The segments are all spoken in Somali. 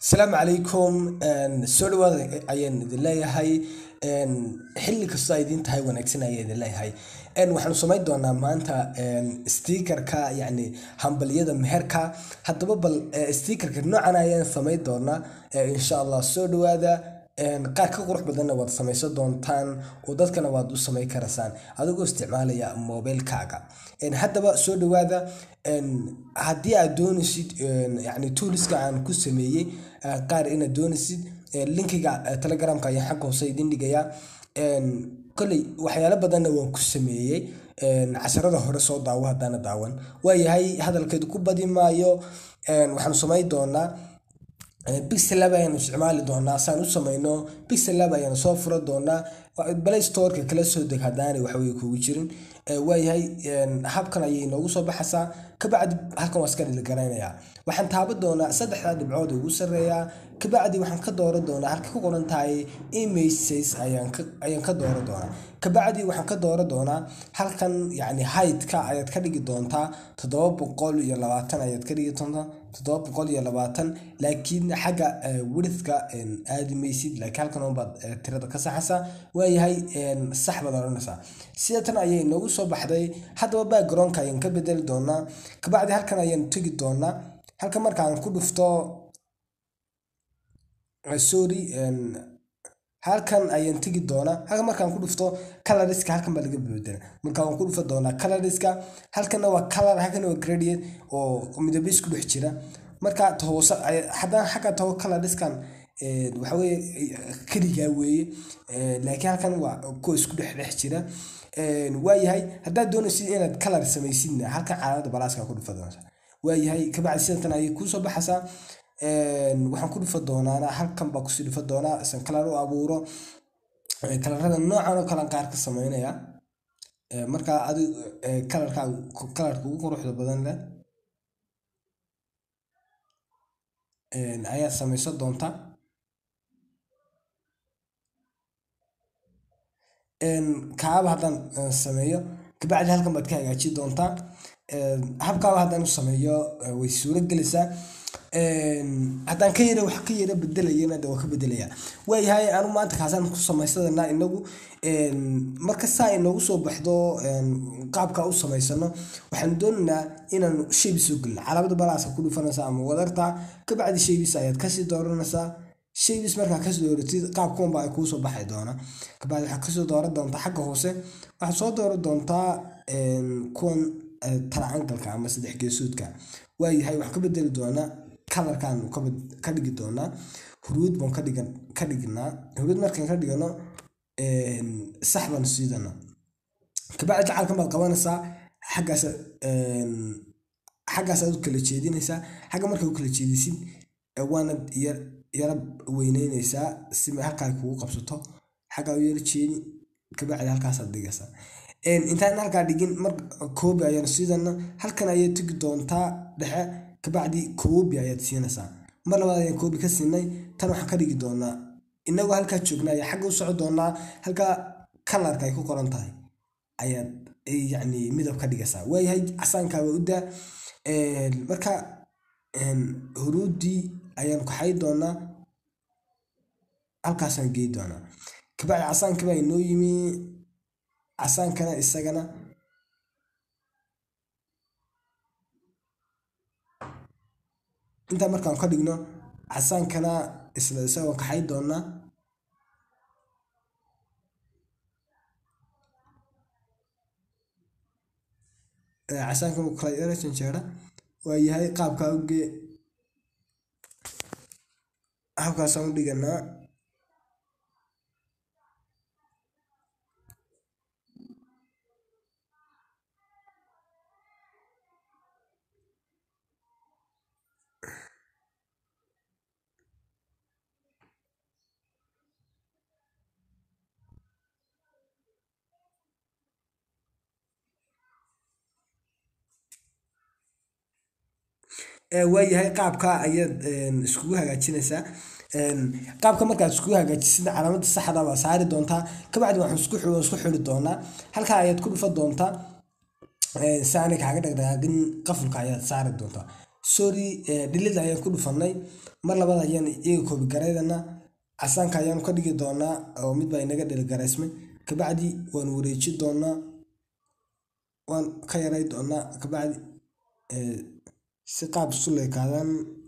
asalaamu calaykum soo dhawaada ayaan idin leeyahay xilli kastoo ay idin tahay wanaagsan ayaan idin leeyahay waxaanu samayn doonaa maanta stiikarka yacni hambaliyada meherka haddaba bal stiikarka noocan ayaan samayn doonaa insha allah soo dhawaada qaar ka qurux badanna waad samaysan doontaan oo dadkana waad u samayn karaysaan adigoo isticmaalaya mobilkaaga haddaba soo dhawaada haddii aad doonaysid yani tooliska aan ku sameeyey qaar inaad doonaysid linkiga telegramka ayaan xagga hoose idin dhigayaa kolley waxyaalo badanna waan ku sameeyey casharada hore soo daawo haddaana daawan waayahay hadalkeedu ku badi maayo waxaanu samayn doonaa bixel lab ayaanu isticmaali doonaa saan u samayno bixel lab ayaanu soo fura doonaa play storeka kala soo deg haddaanay waxwey kugu jirin waayahay habkan ayay inoogu soo baxaysaa kabacdi halkan waa iska dhiligaraynayaa waxaan taaban doonaa saddexdaa dhibcood ugu sarreeyaa kabacdi waxaan ka dooran doonaa halka ku qoran tahay images ayaan ka dooran doonaa kabacdi waxaan ka dooran doonaa halkan yacni haydka ayaad ka dhigi doontaa toddoba boqol iyo labaatan ayaad ka dhigi doontaa toddoba boqol iyo labaatan laakiin xagga widthka aadi maysid laakiin halkan unbaad tirada ka saxaysaa waayahay sax baad odhanaysaa sida tan ayay inoogu soo baxday haddaba backgroundka ayaan ka bedeli doonaa kabacdi halkan ayaan tegi doonaa halkan markaan ku dhufto sorry halkan ayaan tegi doonaa halkan markaan ku dhufto coloriska halkan baa laga bedela marka waan ku dhufa doonaa coloriska halkanna waa color halkanna waa gradient oo midabo isku dhex jira marka hoose haddaan xagga taho coloriskan waxa weye keligaa weeye laakiin halkan waa kuwa isku dhex dhex jira waayahay haddaad doonaysid inaad color samaysidna halkan calaamada balaaska ku dhufa doonta waayahay kabacdi sidatan ayay kuusoo baxaysaa waxaan ku dhufa doonaana halkan baa kusii dhufa doonaa isan kalar u abuuro kalarada noocan oo kalean qaar ka sameynaya markaa adi kalarka kalarka ugu quruxda badan leh ayaad samaysan doontaa kaaba haddaan sameeyo kabacdi halkan baad ka hagaajin doontaa habkaaba haddaan u sameeyo way suuro gelaysaa haddaan ka yara wax ka yara bedelayana de waa ka bedelaya waayahay anu maanta kaasaan ku samaysadana inagu marka saa inoogu soo baxdo qaabka u samaysano waxaanu doonaynaa inaanu shaybis soo gelino calaamada balaaska ku dhufanaysa ama wadarta kabacdi shaybis ayaad kasii dooranaysaa shaybis markaa kasoo dooratid qaabkuwanba ay kuusoo baxay doona kabacdi waxaad kasoo dooran doontaa xagga hoose waxaad soo dooran doontaa kuwan taracangalka ama saddex geesoodka waayahay waxaan ka bedeli doonaa kalarkan ka dhigi doonaa huruud baan ka dhignaa huruud markaan ka dhigano sax baan siidana kabacdi jacalkan baad qabanaysaa xaggaas xaggaasaad u kala jeedinaysaa xagga markaa u kala jeedisid waanad yara weyneynaysaa si halkaa kugu qabsato xaggaa u yara jeedi kabacdi halkaasaad dhigaysaa intaan halkaa dhigin mar koobi ayaan siidana halkan ayaad tegi doontaa dhexe kabacdi koobi ayaad siinaysaa mar labaad ayaan koobi ka siinay tan waxaan ka dhigi doonaa inagoo halkaa joognaa ayaa xagga u soco doonaa halkaa kalarka ay ku qoran tahay ayaad yacni midab ka dhigaysaa waayahay casaankaaba u daa marka huruuddii ayaan kaxay doonaa halkaasaan gey doonaa kabacdi casaankii baa inoo yimi casaankana isagana intaa markaan ka dhigno casaankana isla isagoo kaxay doonaa casaanka kala yara janjeera waa yahay qaabkaa ugee habkaasaan u dhiganaa waayahay qaabka ayaad iskugu hagaajinaysaa qaabka markaad iskugu hagaajisid calaamada saxda baa saari doontaa kabacdi waxaan isku isku xiri doonaa halkaa ayaad ku dhufa doontaa si aanay kaaga dhaqdhaqaaqin qafulka ayaad saari doontaa sorry delete ayaan ku dhufanay mar labaad ayaan iyaga copy garaynana casaanka ayaanu ka dhigi doonaa oo mid baa inaga dhilgaraysmay kabacdi waan wareeji doonaa waan ka yaray doonaa kabacdi si qaab isu leekaadan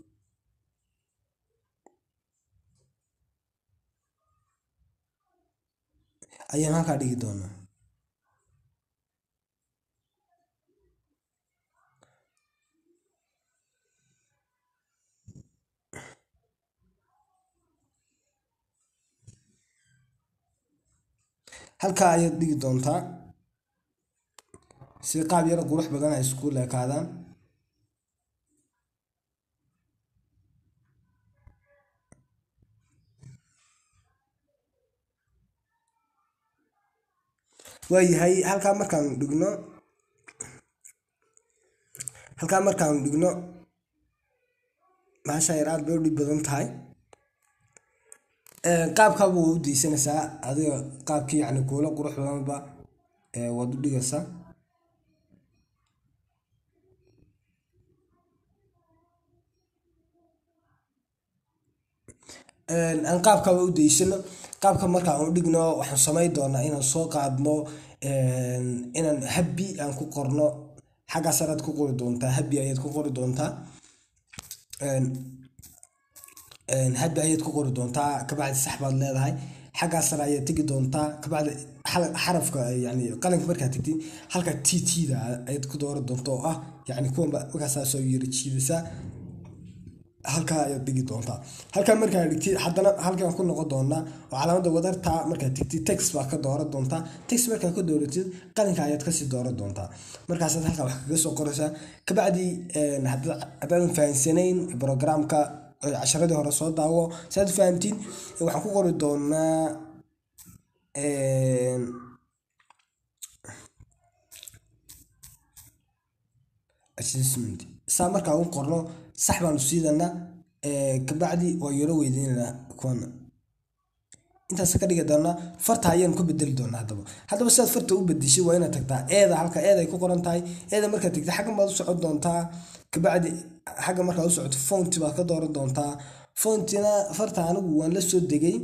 ayaan halkaa dhigi doonaa halkaa ayaad dhigi doontaa si qaab yaro qurux badan ay isku leekaadaan waayahay halkaa markaan dhigno halkaa markaan dhigno bahasha yar aad bay u dhib badan tahay qaabkaaba waa u daysanaysaa adiga qaabkii yani kuula qurux badanba waad u dhigaysaa aan qaabkaaba u daysano qaabka markaan u dhigno waxaan samayn doonaa inaan soo qaadno inaan habbi aan ku qorno xaggaas araad ku qori doontaa habbi ayaad ku qori doontaa habbi ayaad ku qori doontaa kabacdi sax baad leedahay xaggaas sare ayaad tegi doontaa kabacdi xarafka yani qalinka markaad tegtid halka t t-da ayaad ku dooran doonta oo ah yani kuwanba markaasaa soo yiri jiidaysaa halkaa ayaad dhigi doontaa halkaa markaa dhigtid haddana halkaan ku noqon doonaa oo calaamada wadarta markaad tegtid text baa ka dooran doontaa text markaa ka dooratid qalinka ayaad kasii dooran doontaa markaasaad halkaa wax kaga soo qoraysaa kabacdi haddaadan fahansanayn programka casharadii hore soo daawo saad fahamtiin waxaan ku qori doonaa assessment saa markaa u qorno sax baanu siidanaa kabacdi waa yaro weydiinanaa kuwana intaas ka dhigi doonaa farta ayaan ku bedeli doonaa haddaba haddaba sidaad farta u bedeshay waa inaad tagtaa eeda halka eeda ay ku qoran tahay eeda markaad tagtay xaggan baad u socon doontaa kabacdi xagga markaad u socoto fonti baad ka dooran doontaa fontina farta anigu waan la soo degay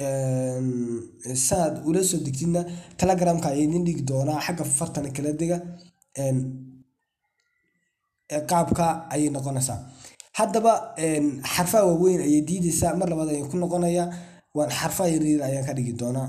saad ula soo degtidna telegramka ayaa idin dhigi doonaa xagga fartana kala dega qaabka ayay noqonaysaa haddaba xarfaha waaweyn ayay diidaysaa mar labaad ayaan ku noqonayaa waan xarfaha yaryar ayaan ka dhigi doonaa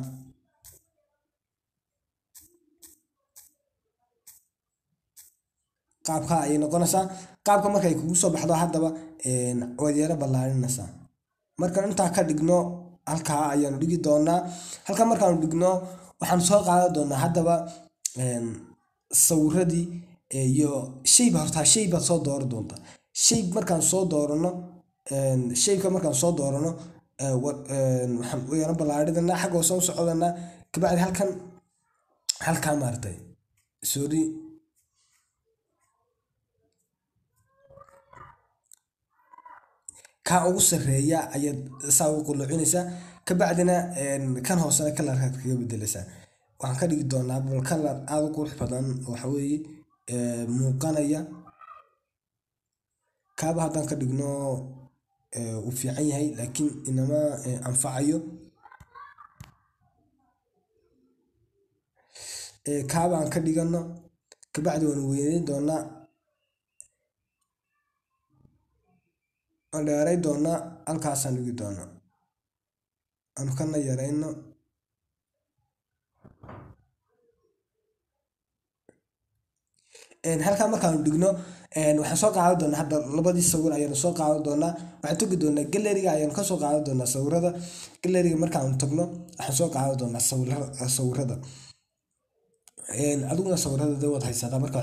qaabka ayay noqonaysaa qaabka markay kugu soo baxdo haddaba waad yaro ballaarinaysaa markaan intaa ka dhigno halkaa ayaanu dhigi doonaa halkaa markaanu dhigno waxaan soo qaadan doonaa haddaba sawiradii iyo shayba hortaa shay baad soo dooran doontaa shay markaan soo doorano shayka markaan soo doorano waxaan yaro ballaarinanaa xagga hoose u socdanaa kabacdi halkan halkaa maartay sorry kaa ugu sarreeya ayaad saa ugu qulucinaysaa kabacdina kan hoosena kalarkaad kaga bedelaysaa waxaan ka dhigi doonaa bal kalar aada u qurux badan waxa weeye muuqanaya kaaba haddaan ka dhigno uu fiican yahay laakiin inama anfacayo kaaba aan ka dhigano kabacdi waan weyneyn doonaa waan dheeray doonaa halkaasaan dhigi doonaa aanu kana yarayno halkaa markaanu dhigno waxaan soo qaadan doonaa hadda labadii sawir ayaanu soo qaadan doonaa waxaan tagi doonaa galeriga ayaanu kasoo qaadan doonaa sawirada galeriga markaanu tagno waxaan soo qaadan doonaa sawirada adiguna sawirada de waad haysataa marka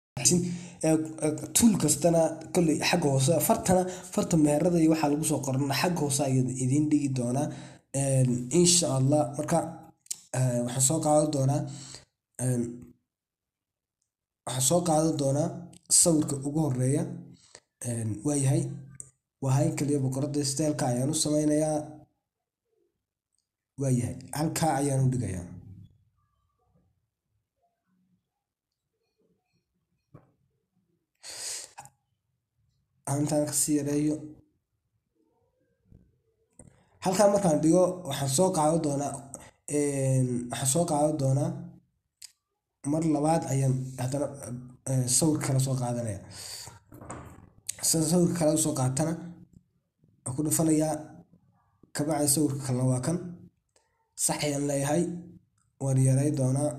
tuul kastana kolley xagga hoose fartana farta meherada iyo waxaa lagu soo qorana xagga hoose ayaa idiin dhigi doonaa insha allah marka waxaan soo qaadan doonaa waxaan soo qaadan doonaa sawirka ugu horeeya waayahay waa hayn kaliya boqorada steelka ayaan u sameynayaa waayahay halkaa ayaan u dhigayaa intaan kasii yareeyo halkaa markaan dhigo waxaan soo qaadan doonaa waxaan soo qaadan doonaa mar labaad ayaan haddana sawir kale soo qaadanaya sida sawirka kale usoo qaatana waan ku dhufanayaa kabacdi sawirka kalena waa kan sax ayaan leeyahay waan yaray doonaa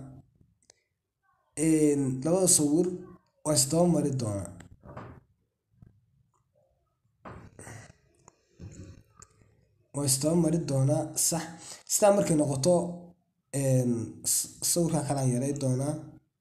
labada sawir waan isdaba mari doonaa waan isdaba mari doonaa sax sidaa markay noqoto sawirka kalean yaray doonaa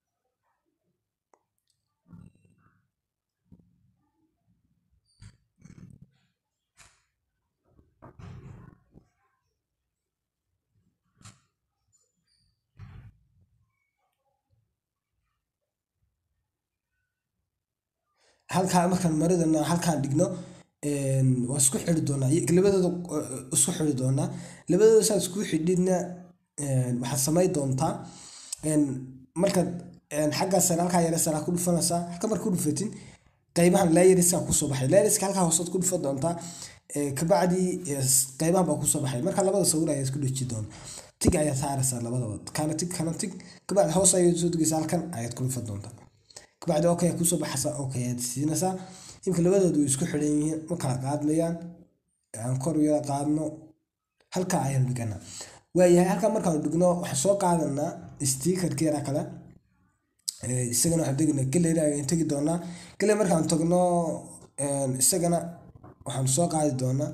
halkaa markaan maridana halkaan dhigno waan isku xiri doonaa labadooda isku xiri doonaa labadooda saa isku xidhidna waxaad samayn doontaa markaad xaggaa sare halkaa yare sare ku dhufanaysaa halka marka ku dhufatin qaybahan layeriska kusoo baxay layeriska halkaa hoosaad ku dhufan doontaa kabacdi qaybahan baa kusoo baxay marka labada sawir ayaa isku dheji doona tig ayaa saaraysaa labadaba kana tig kana tig kabacdi hoos ayaad soo degaysaa halkan ayaad ku dhufan doontaa kabacdi okay kusoo baxaysaa okay ayaad siinaysaa imka labadoodu way isku xidhan yihiin ma kala qaadmayaan aan kor yara qaadno halkaa ayaan dhiganaa waayahay halkaa markaan dhigno waxaan soo qaadanaa stiikarka yara kale isagana waxaan teginaa gallery ayaan tegi doonaa gallery markaan tagno isagana waxaan soo qaadi doonaa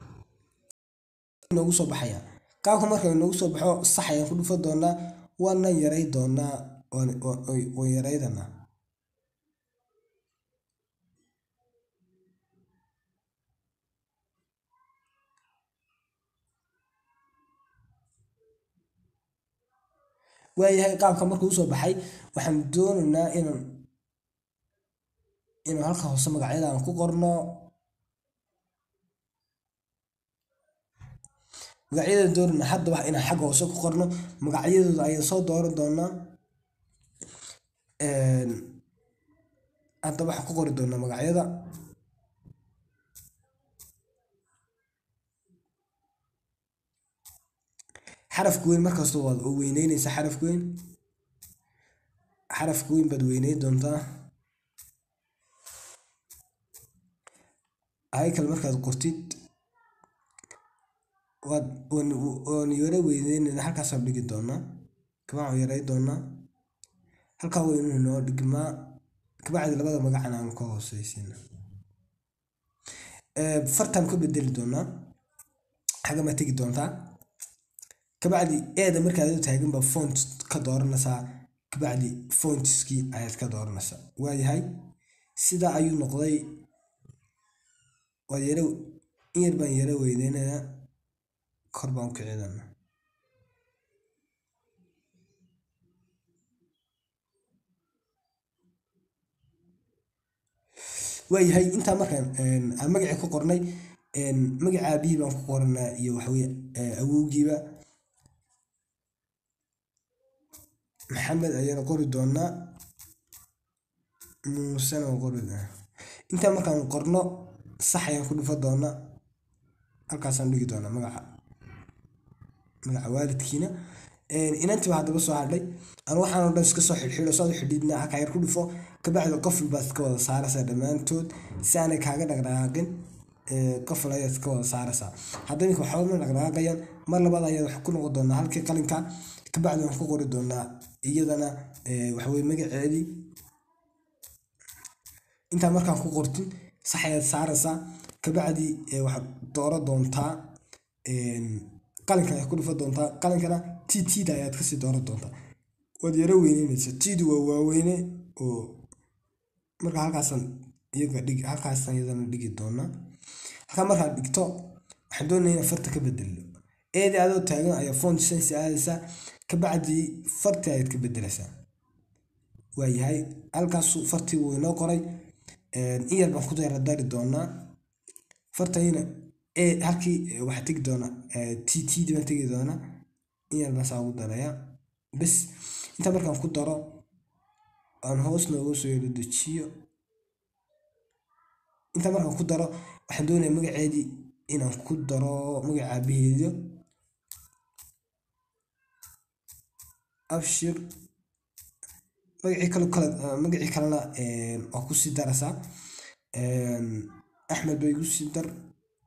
noogu soo baxaya qaabka marka noogu soo baxo sax ayaan ku dhufan doonaa waana yaray doonaa waan yaraydanaa waayahay qaabka markuu usoo baxay waxaan doonaynaa inaan inaan halka hoose magacyada aan ku qorno magacyada doonayna haddaba inaan xagga hoose ku qorno magacyadooda ayaan soo dooran doonaa haddaba waxaan ku qori doonaa magacyada xarafka weyn markasta waad weyneyneysaa xarafka weyn xarafka weyn baad weyneyn doontaa haykal markaad qortid waad waan yara weyneyneyna halkaasaan dhigi doonaa kabacdi waan yaray doonaa halkaa weynuhu noo dhigmaa kabacdi labada magacana aan ka hooseysiina fartaan ka bedeli doonaa xagama tegi doontaa kabacdi eeda markaad u taagan baa font ka dooranaysaa kabacdi fontskii ayaad ka dooranaysaa waayahay sidaa ayuu noqday waad yara in yar baan yara weyneynayaa kor baan u kicinana waayahay intaa markaan aan magacii ku qornay magaca aabihii baan ku qoranaa iyo waxaweye awowgiiba maxamed ayaan qori doonaa muusena waan qori doonaa intaa markaan qorno sax ayaan ku dhufan doonaa halkaasaan dhigi doonaa magaca magaca waalidkiina inantii baa haddaba soo hadhay aan waxaan oo dhan iska soo xidhxidho saad u xidhiidna halkaa yar ku dhufo kabacdi qofil baad iska wada saaraysaa dhammaantood si aanay kaaga dhaqdhaqaaqin qofil ayaad iska wada saaraysaa hadda iminka waxba ma dhaqdhaqaaqayaan mar labaad ayaad wax ku noqon doonaa halkii qalinka kabacdi waan ku qori doonaa iyadana waxaweye magaceedii intaa markaan ku qortin sax ayaad saaraysaa kabacdi waxaad dooran doontaa qalinka ayaad ku dhufan doontaa qalinkana t tda ayaad kasii dooran doontaa waad yaro weyneyneysaa tdu waa waaweyne oo marka halkaasaan iyaga dhig halkaasaan iyadana dhigi doonaa halkaa markaad dhigto waxaan doonaya inaan farta ka bedelno eedii adoo taagan ayaa font sense aadaysaa kabacdi farti ayaad ka bedelaysaa waayahay halkaasu fartii wuu inoo qoray in yar baan ku yara dari doonaa fartayna halkii waxaa tegi doonaa t tdi baan tegi doonaa in yar baan saa ugu darayaa bes intaa markaan ku daro aan hoos nooga soo yaro dejiyo intaa markaan ku daro waxaan doonayaa magaceedii inaan ku daro magaca aabaheeyo abshir magacii kale kale magacii kalena waa kusii daraysaa axmed bay igu sii dar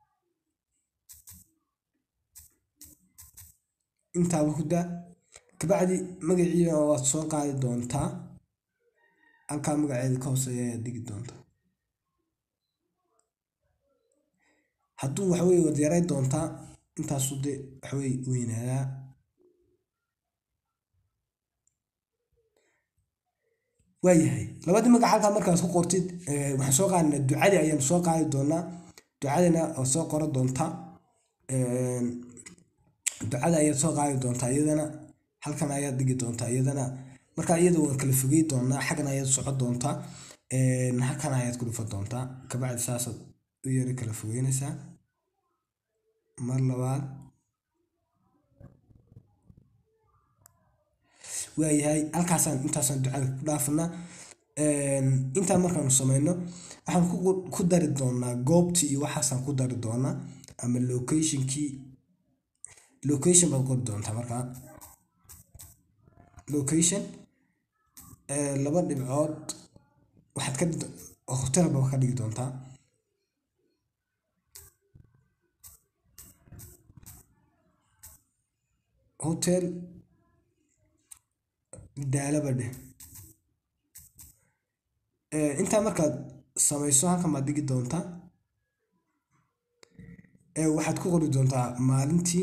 intaaba ku daa kabacdi magaciina waad soo qaadi doontaa halkaa magaceeda ka hooseeya ayaad dhigi doontaa hadduu waxaweye waad yaray doontaa intaasu de waxaweye weynaadaa waayahay labadii magac halkaa markaad ku qortid waxaan soo qaadnaa ducadii ayaan soo qaadi doonaa ducadina waad soo qoran doontaa ducada ayaad soo qaadi doontaa iyadana halkan ayaad dhigi doontaa iyadana markaa iyada waan kala fogey doonaa xaggan ayaad socon doontaa halkan ayaad ku dhufan doontaa kabacdi saasaad u yara kala fogeynaysaa mar labaad waayahay halkaasaan intaasaan ducada ku dhaafanaa intaa markaanu sameyno waxaan ku dari doonaa goobtii iyo waxaasaan ku dari doonaa ama locationkii location baad qori doontaa markaa location laba dhibcood waxaad ka hotel baa ka dhigi doontaa hotel daalaba dheh intaa markaad samayso halkan baad dhigi doontaa waxaad ku qori doontaa maalintii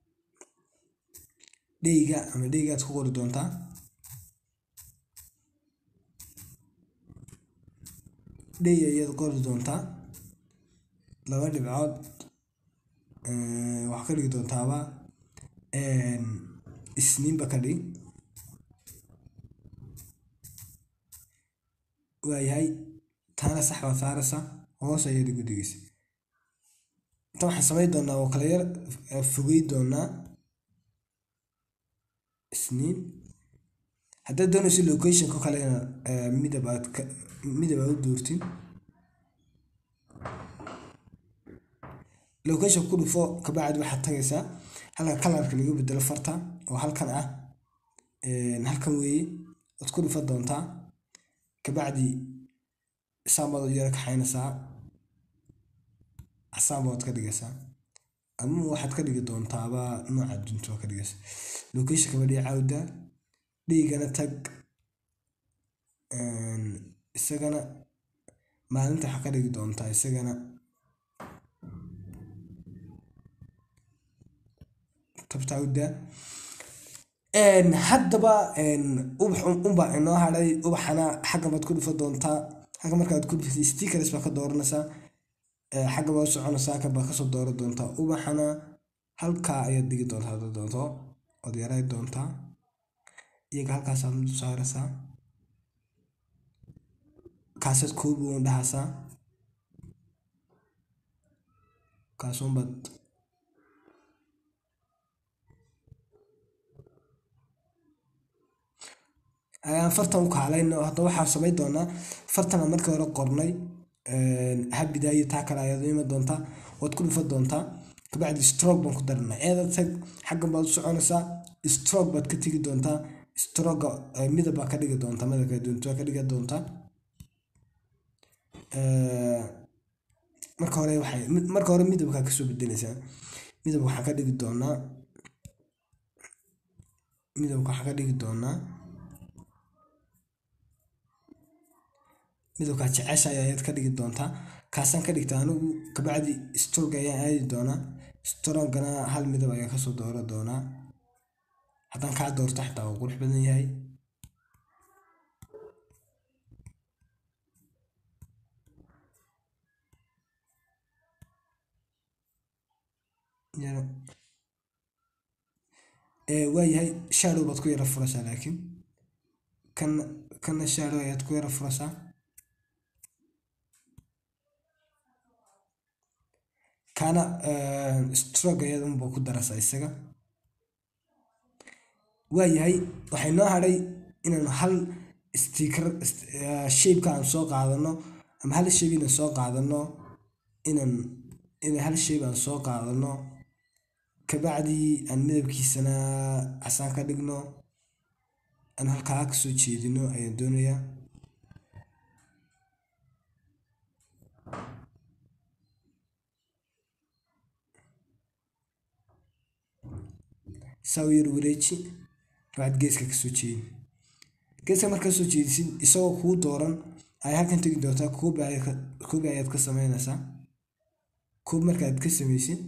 dheyga ama dheygaad ku qori doontaa dhey ayaad qori doontaa laba dhibcood waxaa ka dhigi doontaaba isniinba ka dhig waayahay taana sax baad saaraysaa hoos ayaad igu dhigaysa inta waxaan samayn doonaa oo kala yar fogey doonaa isniin haddaad doonayso locationka kalena midab aad midab aad u doortin location ku dhufo kabacdi waxaad tagaysaa halka kalarka laga bedelo farta oo halkan ah halkan weeye waad ku dhufa doontaa kabacdi saambaad u yara kaxaynaysaa casaanba waad ka dhigaysaa ama waxaad ka dhigi doontaaba nooca dunta waa ka dhigaysaa location kabadhiya cawda dhiigana tag isagana maalinta waxaa ka dhigi doontaa isagana tabtawda haddaba ubax unbaa inoo hadhay ubaxana xagga baad ku dhufa doontaa xagga markaad ku dhufatay stickers baa ka dooranaysaa xagga baad u soconaysaa halkan baad kasoo dooran doontaa ubaxana halkaa ayaad dhigi doontaa haddaad doonto ood yaray doontaa iyaga halkaasaad mid u saaraysaa kaasaad koobi uun dhahaysaa kaasuunbaad ayaan fartan u kaalayno hadda waxaa samayn doonaa fartana markii hore qornay habidaayo taa kale ayaad u iman doontaa waad ku dhufan doontaa kabacdi stroke baan ku daranaa eeda tag xaggan baad u soconaysaa stroke baad ka tegi doontaa stroga midab baa ka dhigi doontaa midabka doonta ka dhigi doontaa marka hore waxay marka hore midabkaa kasoo bedelaysaa midab waxaan ka dhigi doonaa midabka waxaan ka dhigi doonaa midabkaa jeceshahay ayaad ka dhigi doontaa kaasaan ka dhigta anigu kabacdi stroga ayaan aadi doonaa strogana hal midab ayaan kasoo dooro doonaa haddaan kaa doorto xitaa waa qurux badan yahay waayahay shadow baad ku yara furaysaa laakiin kana kana shadow ayaad ku yara furaysaa kana stroke ayaad unba ku daraysaa isaga waayahay waxay noo hadhay inaanu hal sticker shapeka aan soo qaadano ama hal shay inaan soo qaadano inaan inaan hal shay baan soo qaadano kabacdi aan midabkiisana casaan ka dhigno aan halkaa kasoo jeedino ayaan doonayaa saa u yar wareeji kabacdi geeska kasoo jeedi geeska markaa soo jeedisid isagoo kuu dooran ayaa halkan tegi doontaa koobi ayaad koobi ayaad ka sameynaysaa koob markaad ka sameysid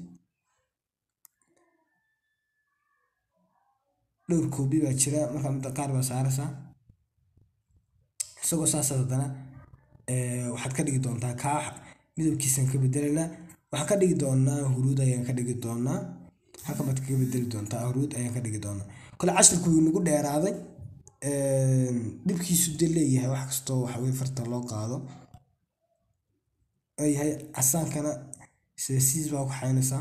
dhowr koobi baa jira markaa midda qaar baa saaraysaa isagoo saas haddana waxaad ka dhigi doontaa kaa midabkiisaan ka bedelaynaa waxaan ka dhigi doonaa huruud ayaan ka dhigi doonaa halkan baad kaga bedeli doontaa huruud ayaan ka dhigi doonaa kole cashirku wuu nagu dheeraaday dhibkiisu dee leeyahay wax kastoo waxa weye farta loo qaado oo yahay casaankana sida siis baa ku xaynaysaa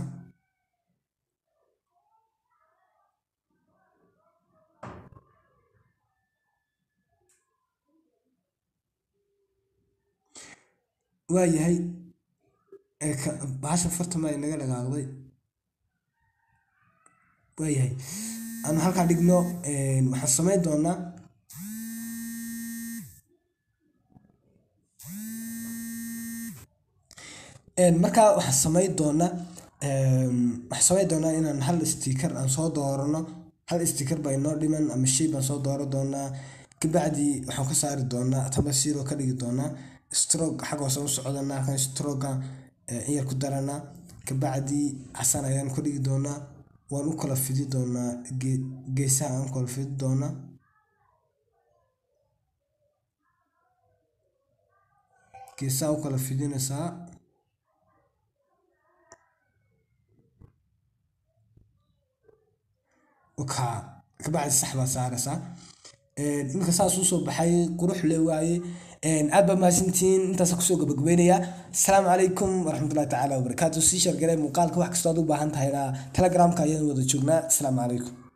waayahay bahasha farta ma inaga dhaqaaqday waayahay aanu halkaa dhigno waxaan samayn doonaa markaa waxaan samayn doonaa waxaan samayn doonaa inaan hal sticker aan soo doorano hal sticker baa inoo dhiman ama shay baan soo dooran doonaa kabacdi waxaan ka saari doonaa tamba zero ka dhigi doonaa stroke xag hoose u socdanaa kan stroga in yar ku daranaa kabacdi casaan ayaan ku dhigi doonaa waan u kala fidi doonaa geesaha aan u kala fidi doonaa geesaha u kala fidinaysaa ka kabacdi sax baa saaraysaa iminka saas usoo baxay qurux le waaye aad baa mahadsantihiin intaasa kusoo gabagabeynaya asalaamu calaykum waraxmatullahi tacaala wabarakaatu sii shargaray muuqaalka wax kastoo aad u baahan tahayna telegramka ayaan wada joognaa asalaamu calaykum